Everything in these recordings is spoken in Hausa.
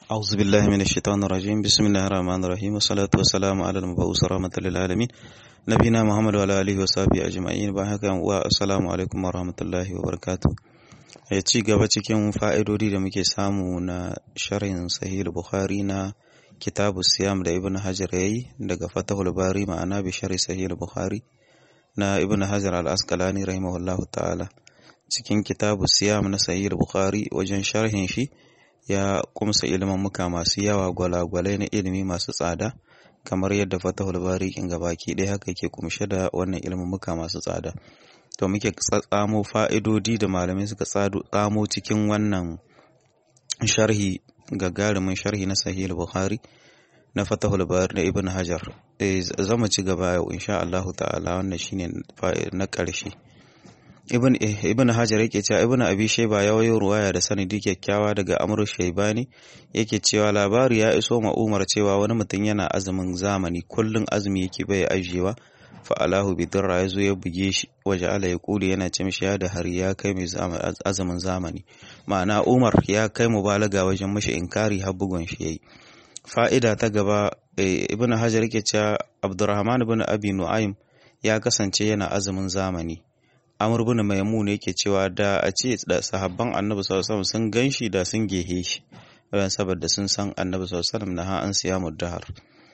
أعوذ بالله من الشيطان الرجيم بسم الله الرحمن الرحيم والصلاة والسلام على المبعوث رحمة للعالمين نبينا محمد وعلى آله وصحبه أجمعين بحق والسلام عليكم ورحمة الله وبركاته ya ci gaba cikin fa'idodi da muke samu na sharhin sahih bukhari na kitabu siyam da ibn hajar ya yi daga fatahul bari ma'ana bi sharhi sahih bukhari na ibn hajar al-asqalani rahimahullahu ta'ala cikin kitabu siyam na sahih bukhari wajen sharhin shi ya kumsa ilimin muka masu yawa gwalagwalai na ilimi masu tsada kamar yadda fatahul bari kin gabaki ɗaya haka yake kumshe da wannan ilimin muka masu tsada to muke tsamo fa'idodi da malamai suka tsamo cikin wannan sharhi gagarumin sharhi na sahih bukhari na fatahul bari na ibn hajar zama ci gaba yau insha Allah ta'ala wannan shine na ƙarshe ibn ibn hajar yake cewa ibn abi shayba ya wayo ruwaya da sanadi kyakkyawa daga amr shaybani yake cewa labari ya iso ma umar cewa wani mutum yana azumin zamani kullun azumi yake bai ajiyewa fa'alahu bidirra ya zo ya buge shi waje ala ya kuli yana ce mishi ya da har ya kai mai azumin zamani ma'ana umar ya kai mubalaga wajen mashi inkari har bugun shi yayi fa'ida ta gaba ibn hajar yake cewa abdurrahman ibn abi nu'aym ya kasance yana azumin zamani amr ibn maimun yake cewa da a ce da sahabban annabi sallallahu alaihi sun ganshi da sun gehe shi saboda sun san annabi sallallahu alaihi wasallam na ha an siyamu dahar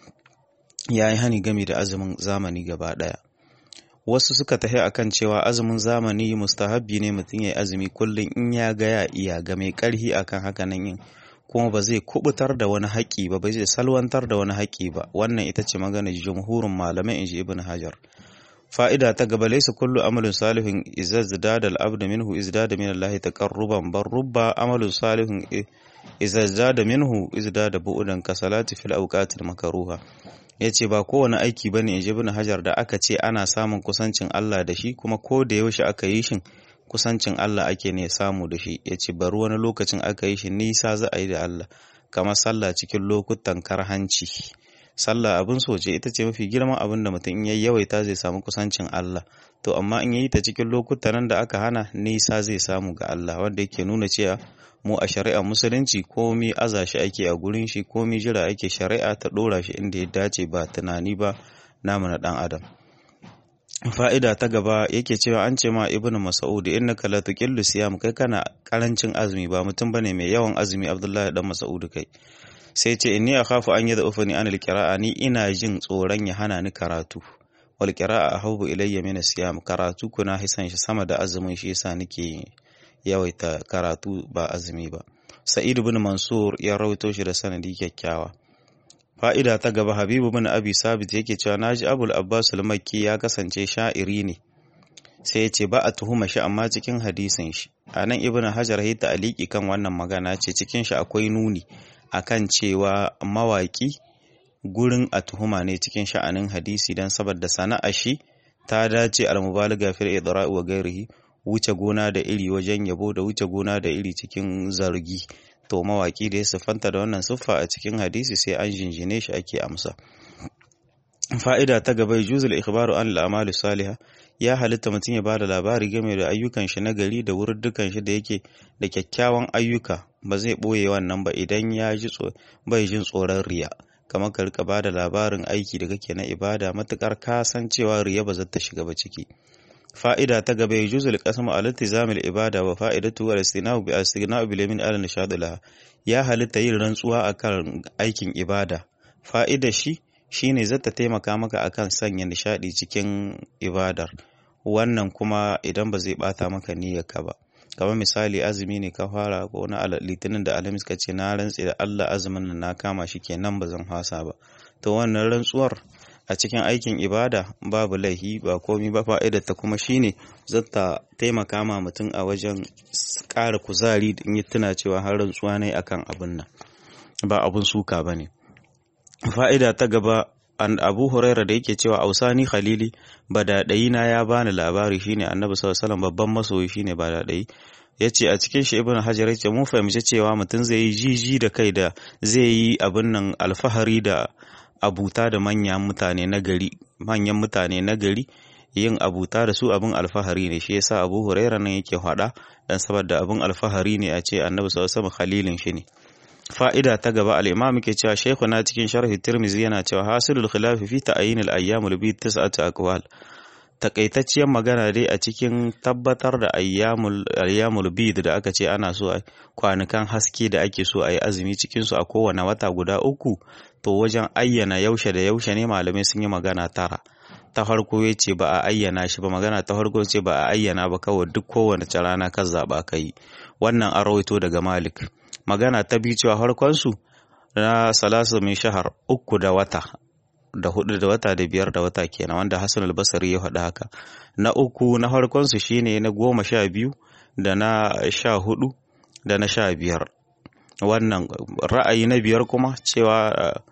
ya yi hani game da azumin zamani gaba ɗaya. Wasu suka tafi akan cewa azumin zamani mustahabbi ne mutum ya yi azumi kullum in ya ga ya iya ga mai ƙarhi akan haka nan yin kuma ba zai kubutar da wani haƙƙi ba ba zai salwantar da wani haƙƙi ba wannan ita ce maganar jumhurin malamai inji ibn hajar fa'ida ta gaba laysa kullu amalin salihin idza zada al-abd minhu izdada min Allah taqarruban bar rubba amalin salihin idza zada minhu izdada bu'udan kasalati fil awqatil makruha ya ce ba kowane aiki bane in ibn hajar da aka ce ana samun kusancin Allah da shi kuma ko da yaushe aka yi shin kusancin Allah ake ne samu da shi ya ce bari wani lokacin aka yi shi nisa za a yi da Allah kamar sallah cikin lokutan karhanci sallah abin so ce ita ce mafi girman abin da mutum in yayi yawaita zai samu kusancin Allah to amma in yayi ta cikin lokutan nan da aka hana nisa zai samu ga Allah wanda yake nuna cewa mu a shari'ar musulunci komi aza shi ake a gurin shi komi jira ake shari'a ta ɗora shi inda ya dace ba tunani ba namu na ɗan adam fa'ida ta gaba yake cewa an ce ma ibn mas'ud innaka la tuqillu siyam kai kana karancin azumi ba mutum bane mai yawan azumi abdullahi dan mas'ud kai sai ce inni akhafu an yadda ufani an alqira'a ni ina jin tsoron ya hana ni karatu wal qira'a ahabbu ilayya min siyam karatu kuna hisan shi sama da azumin shi yasa nake yawaita karatu ba azumi ba sa'id bin mansur ya rawaito shi da sanadi kyakkyawa fa'ida ta gaba habibu bin abi sabit yake cewa naji abul abbas al-makki ya kasance sha'iri ne sai ya ce ba a tuhuma shi amma cikin hadisin shi a nan ibn hajar ya ta'aliki kan wannan magana ce cikin shi akwai nuni akan cewa mawaki gurin a tuhuma ne cikin sha'anin hadisi dan saboda sana'a shi ta dace al-mubalaga fil idra'i wa ghairihi wuce gona da iri wajen yabo da wuce gona da iri cikin zargi to mawaki da ya siffanta da wannan siffa a cikin hadisi sai an jinjine shi ake amsa fa'ida ta gaba juzul ikhbaru an al'amali salihah ya halitta mutum ya bada labari game da ayyukan shi na gari da wurdukan shi da yake da kyakkyawan ayyuka ba zai boye wannan ba idan ya ji bai jin tsoron riya kamar ka rika bada labarin aiki da kake na ibada matukar ka san cewa riya ba za ta shiga ba ciki fa'ida ta gaba ya juzul qasamu al iltizamil ibada wa fa'idatu wal istina'u bi istina'u bil yamin ala nishad laha ya halitta yin rantsuwa akan aikin ibada fa'ida shi shine zata taimaka maka akan sanya nishadi cikin ibadar wannan kuma idan ba zai bata maka niyyarka ba kamar misali azumi ne ka fara ko na litinin da alhamis ka ce na rantse da Allah azumin nan na kama shi kenan ba zan hasa ba to wannan rantsuwar a cikin aikin ibada babu laihi ba komi ba fa'idar ta kuma shine zata taimaka ma mutum a wajen ƙara kuzari in yi tuna cewa har rantsuwa ne akan abin nan ba abun suka bane fa'ida ta gaba an abu huraira da yake cewa ausani khalili badadayi na ya bani labari shine annabi sallallahu alaihi babban masoyi shine badadayi yace a cikin shi ibnu hajar yace mun fahimci cewa mutum zai yi jiji da kai da zai yi abin nan alfahari da abuta da manyan mutane na gari manyan mutane na gari yin abuta da su abin alfahari ne shi yasa Abu Huraira nan yake faɗa dan saboda abin alfahari ne a ce Annabi sallallahu alaihi wasallam khalilin shi ne fa'ida ta gaba al-imam ke cewa shaykhuna cikin sharhi tirmizi yana cewa hasilul khilaf fi ta'yin al-ayyamul bi tis'atu aqwal takaitacciyar magana dai a cikin tabbatar da ayyamul bid da aka ce ana so kwanukan haske da ake so a yi azumi cikinsu a kowane wata guda uku to wajen ayyana yaushe da yaushe ne malamai sun yi magana tara ta farko ya ce ba a ayyana shi ba magana ta farko ce ba a ayyana ba kawai duk kowane rana kan zaɓa ka yi wannan an rawaito daga malik magana ta biyu cewa farkonsu na salasu min shahar uku da wata da hudu da wata da biyar da wata kenan wanda Hassan al-Basri ya faɗa haka na uku na farkon su shine na goma sha biyu da na sha hudu da na sha biyar wannan ra'ayi na biyar kuma cewa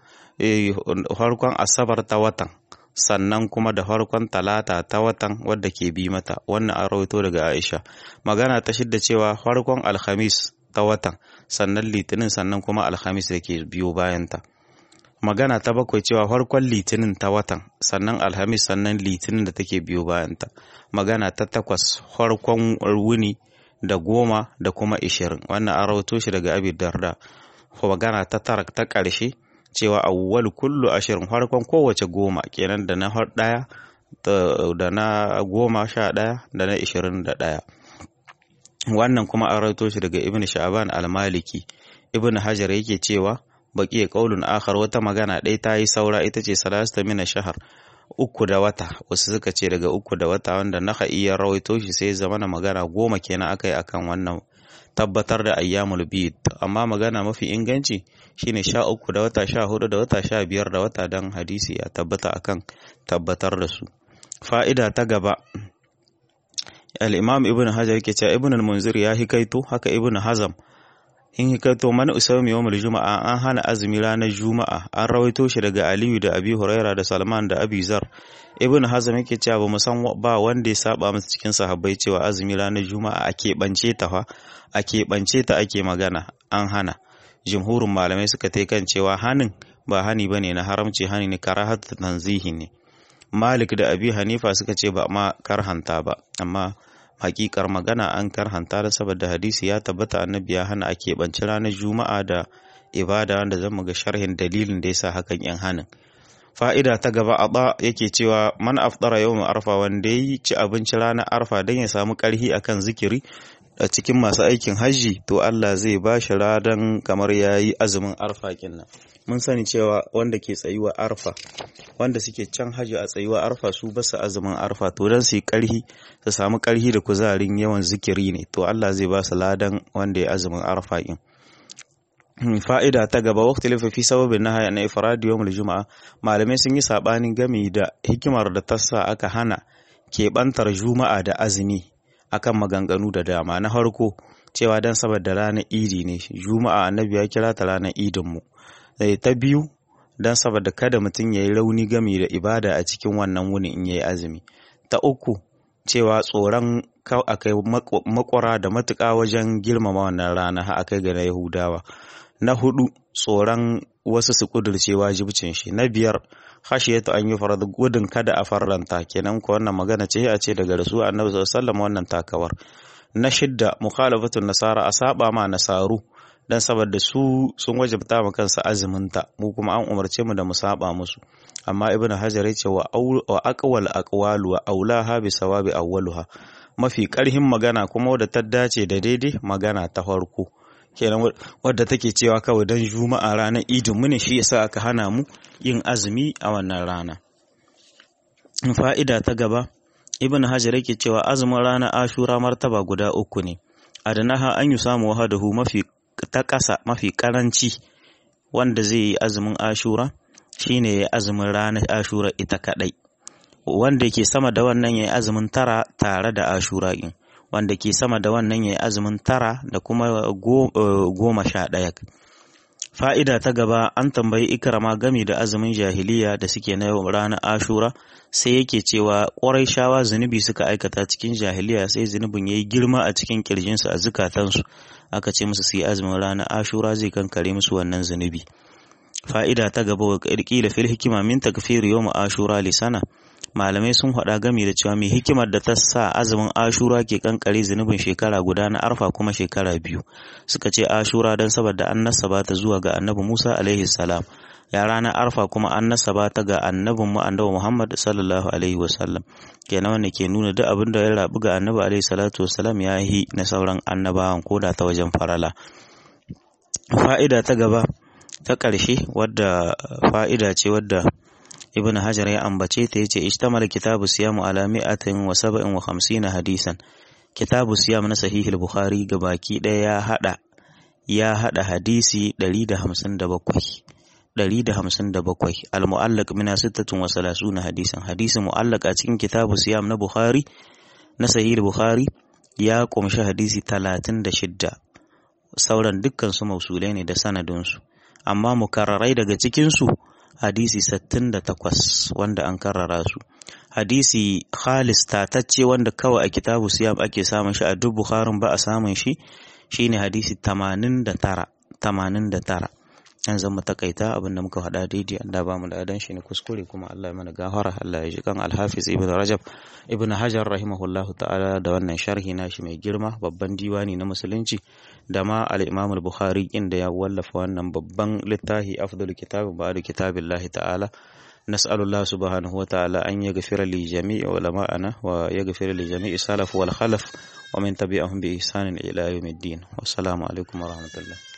farkon asabar ta watan sannan kuma da farkon talata ta watan wadda ke bi mata wannan an rawaito daga Aisha magana ta shidda cewa farkon alhamis ta watan sannan litinin sannan kuma alhamis da ke biyo bayanta magana ta bakwai cewa farkon litinin ta watan sannan alhamis sannan litinin da take biyo bayanta magana ta takwas farkon wuni da goma da kuma ishirin wannan an rawato shi daga abi darda magana ta tara ta ƙarshe cewa awwal kullu ashirin farkon kowace goma kenan da na ɗaya da na goma sha ɗaya da na ishirin da ɗaya wannan kuma an rawato shi daga ibn sha'ban al-maliki ibn hajar yake cewa baki kaulun akhar wata magana ɗaya ta yi saura ita ce salasta mina shahar uku da wata wasu suka ce daga uku da wata wanda na iya rawaito shi sai zama na magana goma kenan aka yi akan wannan tabbatar da ayyamul bid amma magana mafi inganci shine sha uku da wata sha hudu da wata sha biyar da wata don hadisi ya tabbata akan tabbatar da su fa'ida ta gaba al-imam ibn hajar ke cewa ibn al-munzir ya hikaito haka ibn hazam in hikaito man usawmi yawmul juma'a an hana azumi ranar juma'a an rawaito shi daga aliyu da abi huraira da salman da abi zar ibn hazm yake cewa ba mu san ba wanda ya saba musu cikin sahabbai cewa azumi ranar juma'a a keɓance ta fa a keɓance ta ake magana an hana jumhurin malamai suka tai kan cewa hanin ba hani bane na haramci hani ne karahatu tanzihi ne malik da abi hanifa suka ce ba ma karhanta ba amma hakikar magana an karhanta da saboda hadisi ya tabbata annabi ya hana a keɓanci ranar juma'a da ibada wanda zan ga sharhin dalilin da yasa hakan yan hanin fa'ida ta gaba a ba yake cewa man afdara yawon arfa wanda ya ci abinci ranar arfa don ya samu karhi akan zikiri a cikin masu aikin hajji to Allah zai ba shi radan kamar ya yi azumin arfa kinnan mun sani cewa wanda ke tsayuwa arfa wanda suke can hajji a tsayuwa arfa su basu azumin arfa to don su yi karhi su samu karhi da kuzarin yawan zikiri ne to Allah zai ba su ladan wanda ya azumin arfa kin fa'ida ta gaba wakti lafa fi sababin na haya na ifradi yawmul juma'a malamai sun yi sabanin gami da hikimar da ta sa aka hana keɓantar juma'a da azumi akan maganganu da dama na farko cewa dan saboda ranar idi ne juma'a annabi ya kira ta ranar idin mu ta biyu dan saboda kada mutum ya yi rauni gami da ibada a cikin wannan wuni in yayi azumi ta uku cewa tsoron akai makwara da matuƙa wajen girmama wannan rana har akai ga na yahudawa na hudu tsoron wasu su kudurce wajibcin shi na biyar khashiyatu an yi farad gudun kada a farlanta kenan ko wannan magana ce a ce daga rasu annabi sallallahu alaihi wannan takawar na shidda mukhalafatun nasara a saba ma nasaru dan saboda su sun wajabta ma kansu azuminta mu kuma an umarce mu da mu saba musu amma ibn hajar yace wa wa aqwal aqwalu wa aulaha bi sawabi awwaluha mafi karhin magana kuma wadda ta dace da daidai magana ta farko kenan wadda take cewa kawai dan juma'a ranar idin mu ne shi yasa aka hana mu yin azumi a wannan rana fa'ida ta gaba ibn hajar yake cewa azumin ranar ashura martaba guda uku ne adanaha an yi samu wahadahu mafi ta ƙasa mafi ƙaranci wanda zai yi azumin ashura shine ya azumin ranar ashura ita kaɗai wanda ke sama da wannan ya yi azumin tara tare da ashura in wanda ke sama da wannan ya yi azumin tara da kuma goma sha ɗaya fa'ida ta gaba an tambayi ikrama gami da azumin jahiliya da suke na ranar ashura sai yake cewa ƙwarai shawa zunubi suka aikata cikin jahiliya sai zunubin ya yi girma a cikin ƙirjinsu a zukatansu aka ce musu su yi azumin ranar ashura zai kankare musu wannan zunubi fa'ida ta gaba wa ƙirƙila fil hikima min takfiri yawm ashura lisana malamai sun faɗa gami da cewa mai hikimar da ta sa azumin ashura ke kankare zunubin shekara guda na arfa kuma shekara biyu suka ce ashura don saboda an nasaba ta zuwa ga annabi musa alaihi salam ya ranar arfa kuma an nasaba ta ga annabin mu annabi muhammad sallallahu alaihi wasallam kenan wanda ke nuna duk abin da ya rabu ga annabi alaihi salatu wasalam ya yi na sauran annabawan koda ta wajen farala fa'ida ta gaba ta ƙarshe wadda fa'ida ce wadda ibn hajar ya ambace ta yace ishtamal kitabu siyamu ala mi'atin wa sab'in wa khamsina hadisan kitabu siyam na sahih al-bukhari baki ɗaya ya hada ya hada hadisi 157 157 al-mu'allaq min 36 hadisan hadisi mu'allaq a cikin kitabu siyam na bukhari na sahih al-bukhari ya kumshi hadisi 36 sauran dukkan su mausulai ne da sanadinsu amma mukarrarai daga cikin su hadisi 68 wanda an karrara su hadisi khalis tatacce wanda kawai a kitabu siyam ake samun shi a duk bukharin ba a samun shi shine hadisi 89 89 yan zama takaita abin da muka faɗa daidai Allah ba mu da adan shi ne kuskure kuma Allah ya mana gafara Allah ya ji kan Al-Hafiz Ibn Rajab Ibn Hajar rahimahullahu ta'ala da wannan sharhi nashi mai girma babban diwani na musulunci da ma al-Imam al-Bukhari inda ya wallafa wannan babban littafi afdal kitab ba'da kitabillahi ta'ala نسأل الله سبحانه وتعالى أن يغفر لجميع علماءنا ويغفر لجميع السلف والخلف ومن تبعهم بإحسان إلى يوم الدين والسلام عليكم ورحمة الله